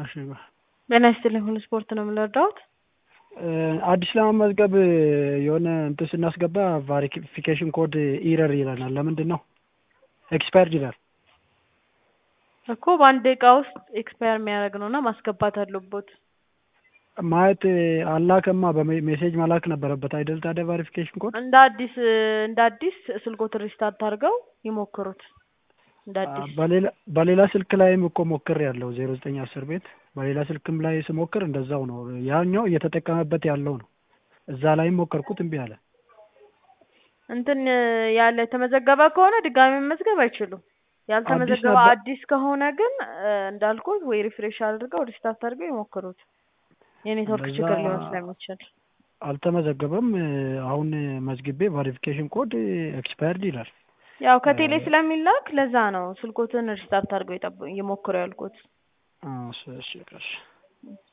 እሺ ጤና ይስጥልኝ ሁሉ ስፖርት ነው የምንረዳውት አዲስ ለመመዝገብ የሆነ እንትን ስናስገባ ቫሪፊኬሽን ኮድ ኢረር ይለናል። ለምንድን ነው ኤክስፓየርድ ይላል? እኮ በአንድ ደቂቃ ውስጥ ኤክስፓየር የሚያደርግ ነው እና ማስገባት አለቦት። ማየት አላከማ በሜሴጅ መላክ ነበረበት አይደል? ታዲያ ቫሪፊኬሽን ኮድ እንደ አዲስ እንደ አዲስ ስልኮትን ሪስታርት አድርገው ይሞክሩት። እንደ አዲስ በሌላ በሌላ ስልክ ላይም እኮ ሞክር ያለው ዜሮ ዘጠኝ አስር ቤት በሌላ ስልክም ላይ ስሞክር እንደዛው ነው። ያኛው እየተጠቀመበት ያለው ነው። እዛ ላይም ሞከርኩት እምቢ አለ። እንትን ያለ የተመዘገበ ከሆነ ድጋሚ መመዝገብ አይችሉም። ያልተመዘገበ ነበር። አዲስ ከሆነ ግን እንዳልኩት ወይ ሪፍሬሽ አድርገው ሪስታርት አድርገው ይሞክሩት። የኔትወርክ እንደዛ ችግር ሊሆን ስለሚችል አልተመዘገበም። አሁን መዝግቤ ቫሪፊኬሽን ኮድ ኤክስፓየርድ ይላል። ያው ከቴሌ ስለሚላክ ለዛ ነው ስልኮትን ሪስታርት አድርገው ይጠብ- ይሞክሩ ያልኩት። እሺ እሺ እሺ